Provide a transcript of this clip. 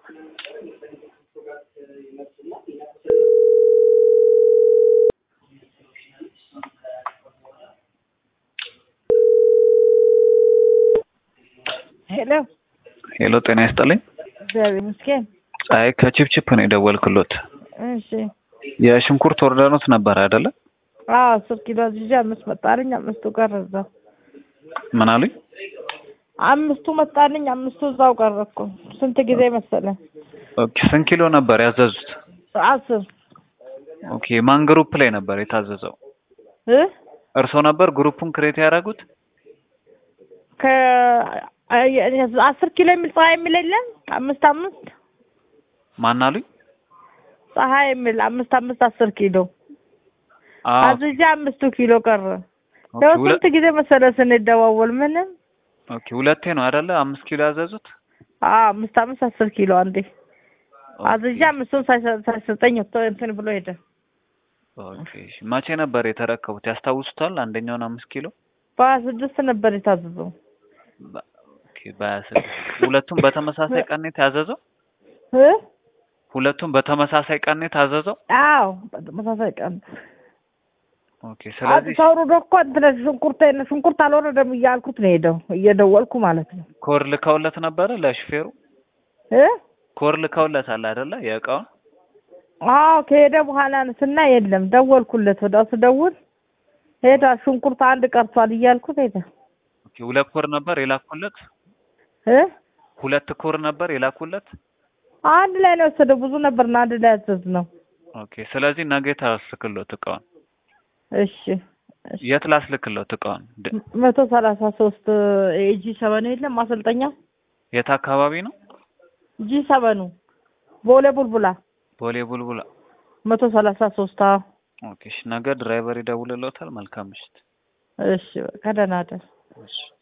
ሄሎ ሄሎ ጤና ይስጥልኝ። እግዚአብሔር ይመስገን። ፀሐይ ከቺፕቺፕ ነው የደወልክሎት። እሺ የሽንኩርት ወርደኖት ነበር አይደለ? አዎ አስር ኪሎ አዝዤ አምስት መጣልኝ፣ አምስቱ ቀረ እዛው። ምን አሉኝ? አምስቱ መጣልኝ፣ አምስቱ እዛው ቀረ እኮ። ስንት ጊዜ መሰለህ? ኦኬ ስንት ኪሎ ነበር ያዘዙት? አስር ኦኬ ማን ግሩፕ ላይ ነበር የታዘዘው? እ እርሶ ነበር ግሩፑን ክሬት ያደረጉት? ከ አስር ኪሎ የሚል ፀሐይ የሚል የለም? አምስት አምስት ማን አሉኝ? ፀሐይ የሚል አምስት አምስት አስር ኪሎ አዎ አዝዤ አምስቱ ኪሎ ቀረ። ኦኬ ያው ሁለ- ስንት ጊዜ መሰለህ ስንደዋወል ምንም ኦኬ ሁለቴ ነው አይደለ? አምስት ኪሎ ያዘዙት? አዎ አምስት አምስት አስር ኪሎ አንዴ አዝዤ አምስቱን ሳይሰ- ሳይሰጠኝ ወጥቶ እንትን ብሎ ሄደ። ኦኬ እሺ። መቼ ነበር የተረከቡት ያስታውሱታል? አንደኛውን አምስት ኪሎ በሀያ ስድስት ነበር የታዘዘው። በ- ኦኬ በሀያ ስድስት ሁለቱም በተመሳሳይ ቀን ነው የታዘዘው? እ ሁለቱም በተመሳሳይ ቀን ነው የታዘዘው? አዎ በተመሳሳይ ቀን ኦኬ ስለዚህ ሰውሩ እኮ እንትን ሽንኩርት ሽንኩርት አልወረደም እያልኩት ነው ሄደው እየደወልኩ ማለት ነው ኮድ ልከውለት ነበረ ለሹፌሩ? እ ኮድ ልከውለታል አይደለ? የእቃውን አዎ ከሄደ በኋላ ስና የለም ደወልኩለት ወዲያው ስደውል ሄዳ ሽንኩርት አንድ ቀርቷል እያልኩት ሄደ ኦኬ ሁለት ኮድ ነበር የላኩለት? እ ሁለት ኮድ ነበር የላኩለት? አንድ ላይ ነው የወሰደው ብዙ ነበርና አንድ ላይ ያዘዝ ነው ኦኬ ስለዚህ ነገ ታስልክሎት እቃውን። እሺ እሺ። የት ላስልክሎት እቃውን? ድ- መቶ ሰላሳ ሶስት ጂ ሰበኑ የለም ማሰልጠኛ የት አካባቢ ነው? ጂ ሰበኑ ቦሌ ቡልቡላ ቦሌ ቡልቡላ። መቶ ሰላሳ ሶስት አዎ ኦኬ እሺ ነገ ድራይቨር ይደውልሎታል። መልካም ምሽት። እሺ በቃ ደህና እደር እሺ